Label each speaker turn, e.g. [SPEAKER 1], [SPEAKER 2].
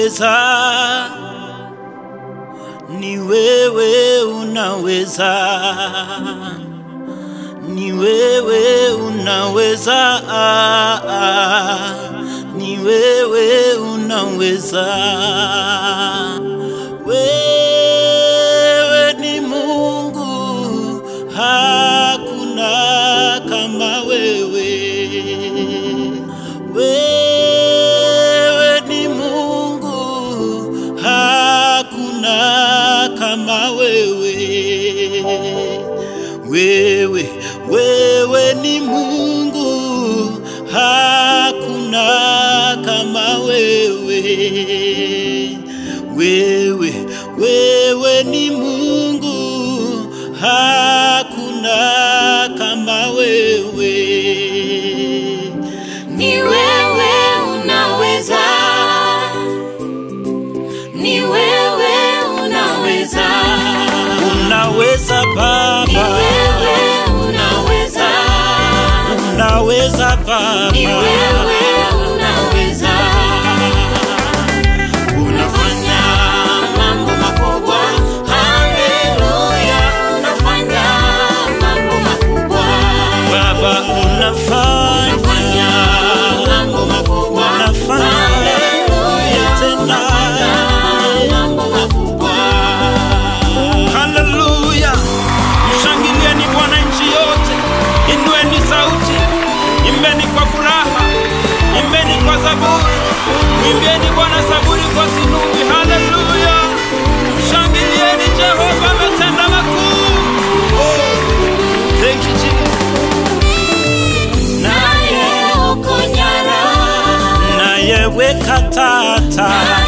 [SPEAKER 1] unaweza, ni wewe unaweza, ni wewe unaweza, ah, ah, ni wewe unaweza. Wewe ni Mungu, hakuna kama wewe. Wewe ni Mungu, hakuna kama wewe. Wewe, wewe ni Mungu, hakuna kama wewe. Wewe, wewe ni Mungu, hakuna kama wewe.
[SPEAKER 2] Ni wewe unaweza, ni wewe unaweza,
[SPEAKER 1] Unaweza
[SPEAKER 2] ni
[SPEAKER 1] Baba,
[SPEAKER 2] wewe unaweza,
[SPEAKER 1] unaweza Baba,
[SPEAKER 2] ni wewe unaweza. Unafanya mambo makubwa, haleluya, unafanya mambo makubwa.
[SPEAKER 1] Baba unafanya,
[SPEAKER 2] Unafanya mambo makubwa,
[SPEAKER 1] unafanya
[SPEAKER 2] haleluya,
[SPEAKER 1] tena.
[SPEAKER 2] unafanya mambo makubwa.
[SPEAKER 1] Haleluya! Mshangilieni Bwana nchi yote, inueni sauti, imbeni kwa furaha, imbeni kwa zaburi, mwimbieni Bwana zaburi kwa zinubi. Haleluya! Mshangilieni Jehova, ametenda makuu. Oh, thank you Jesus.
[SPEAKER 2] Naye uko nyara,
[SPEAKER 1] Naye weka tata